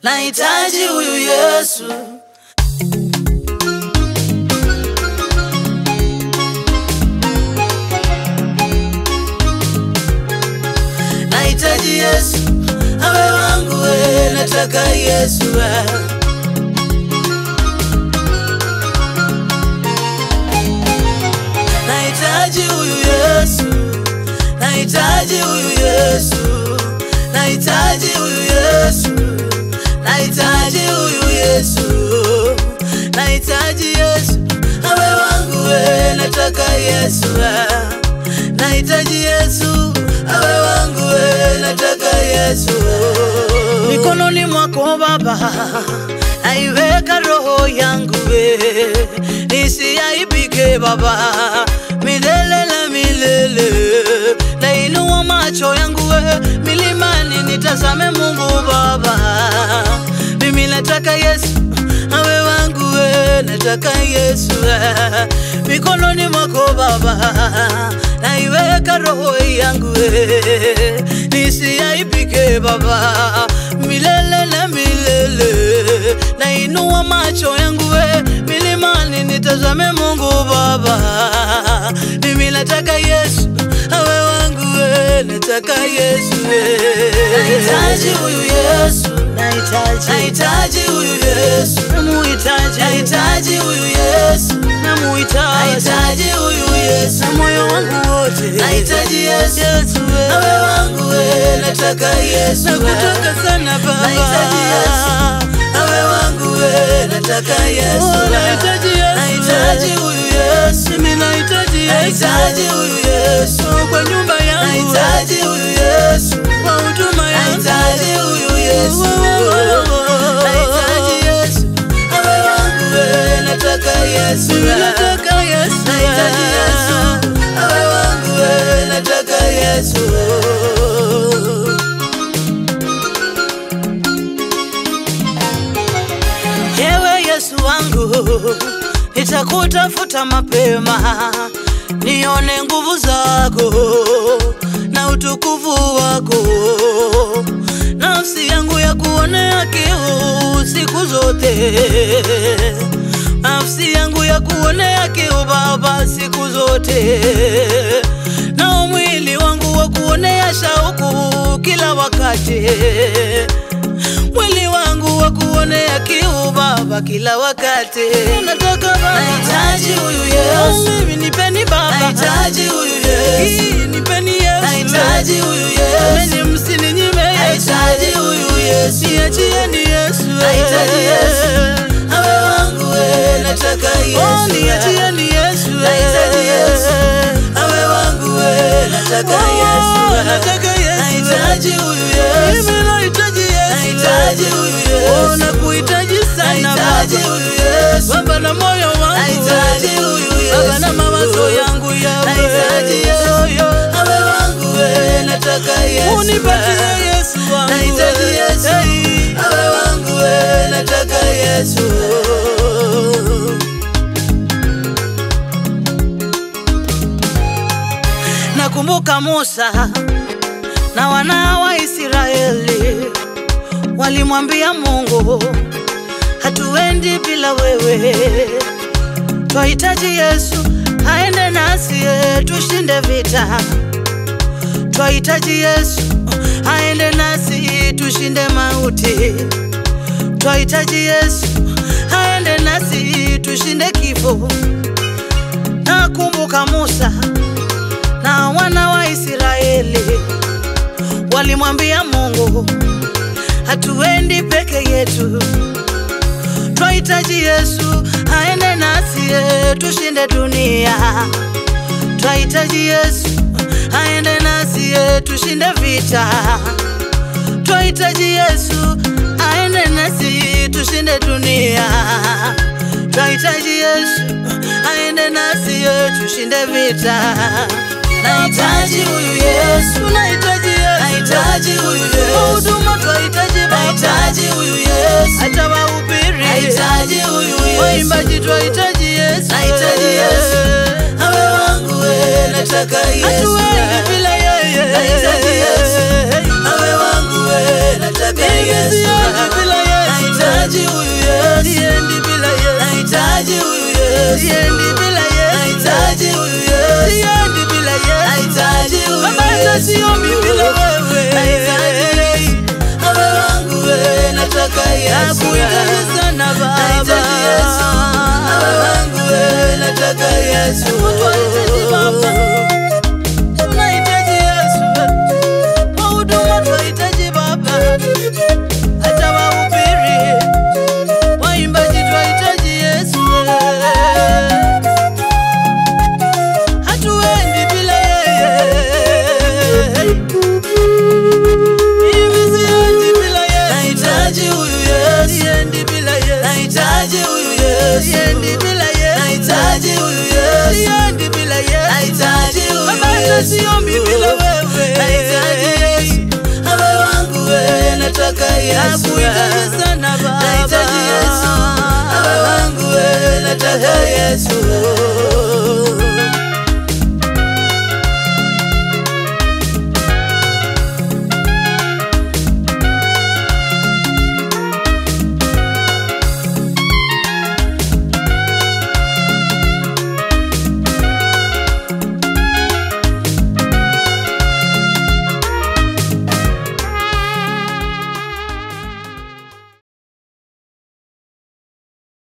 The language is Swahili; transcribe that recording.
nahitaji huyu Yesu. Nahitaji Yesu awe wangu, we nataka Yesu we. Nahitaji huyu Yesu, nahitaji huyu Yesu, nahitaji huyu Yesu, nahitaji huyu Yesu, nahitaji Yesu awe wangu, we nataka Yesu we. Nahitaji Yesu awe wangu, we nataka Yesu mikononi mwako Baba, naiweka roho yangu we, nisiaibike Baba, milele na milele. Nainua macho yangu we, milimani nitazame Mungu Baba, mimi nataka Yesu awe wangu we, nataka Yesu we. mikononi mwako Baba, naiweka roho yangu we, nisiaibike Baba, milele na milele. Nainua macho yangu we, milimani nitazame Mungu Baba, mimi nataka Yesu awe wangu we, nataka Yesu we. Nahitaji huyu Yesu, nahitaji, nahitaji huyu Yesu, namuhitaji, nahitaji huyu Yesu, namuhitaji, nahitaji huyu Yesu, na moyo wangu wote, nahitaji Yesu, Yesu we. awe wangu we, nataka Yesu, nakutaka sana Baba, nahitaji Yesu awe wangu we, nataka Yesu, Oh, nahitaji Yesu, nahitaji huyu Yesu, Mimi nahitaji Yesu nahitaji huyu Yesu kwa nyumba yangu, nahitaji huyu Yesu, kwa huduma yangu, nahitaji huyu Yesu, nahitaji Yesu, awe wangu we, nataka Yesu, Mimi nataka Yesu, nahitaji Yesu, awe wangu we, nataka Yesu. Ewe Yesu wangu, nitakutafuta mapema, nione nguvu zako na utukufu wako. Nafsi yangu ya kuonea kiu siku zote, nafsi yangu ya kuonea kiu Baba siku zote, na mwili wangu wa kuonea shauku kila wakati mwili wangu wa kuonea kiu Baba kila wakati. nataka Baba, Nahitaji huyu Yesu, mimi nipeni Baba, nahitaji huyu Yesu, Hii, nipeni Yesu, nahitaji huyu Yesu, Mimi msininyime Yesu, nahitaji huyu Yesu, niachieni Yesu, Nahitaji Yesu. awe wangu we, nataka Oh, Yesu, niachieni Yesu, Nahitaji Yesu. awe wangu we, nataka Oh, Yesu, nataka Yesu, nahitaji huyu Yesu, mimi nahitaji Yesu, nahitaji huyu Oh, Yesu, nakuhitaji sana nahitaji Baba, huyu Yesu, Baba na moyo wangu, nahitaji huyu Yesu, Baba na mawazo yangu yawe, Nahitaji Yesu. awe wangu we, nataka Yesu, unipatie Yesu wangu, Nahitaji Yesu. Hey. awe wangu we, nataka Yesu. Nakumbuka Musa na wana wa Israeli walimwambia Mungu, hatuendi bila wewe, twahitaji Yesu aende nasi eh, tushinde vita. Twahitaji Yesu aende nasi tushinde mauti. Twahitaji Yesu aende nasi tushinde kifo. Nakumbuka Musa na wana wa Israeli walimwambia Mungu, hatuendi peke yetu, twahitaji Yesu aende nasi eh, tushinde dunia. Twahitaji Yesu aende nasi eh, tushinde vita. Twahitaji Yesu aende nasi tushinde dunia. Twahitaji Yesu aende nasi eh, tushinde vita. Nahitaji huyu Yesu, Tunahitaji Yesu, nahitaji huyu Kwa Yesu, huduma twahitaji Baba, nahitaji huyu Yesu, hata wahubiri, nahitaji huyu Yesu, waimbaji twahitaji Yesu, Nahitaji Yesu. awe wangu we, nataka Yesu, hatuwezi bila yeye, Nahitaji Yesu. awe wangu we, nataka Mimi Yesu, siwezi bila yeye. nataka Yesu nakuhitaji sana Baba, Nahitaji Yesu awe wangu we nataka Yesu Tunahitaji Baba. tunahitaji Yesu, wahuduma tunahitaji Baba, hata wahubiri, waimbaji tunahitaji Yesu, hatuendi bila yeye. Mimi siendi bila Yesu. Nahitaji huyu Yesu Siendi bila Yesu. Nahitaji huyu Yesu Siendi bila Yesu. Nahitaji huyu Yesu Siendi bila Yesu. Nahitaji huyu Baba, hata Yesu siombi bila wewe. Nahitaji Yesu awe wangu we nataka Yesu Nakuhitaji sana Baba. Nahitaji Yesu awe wangu we nataka Yesu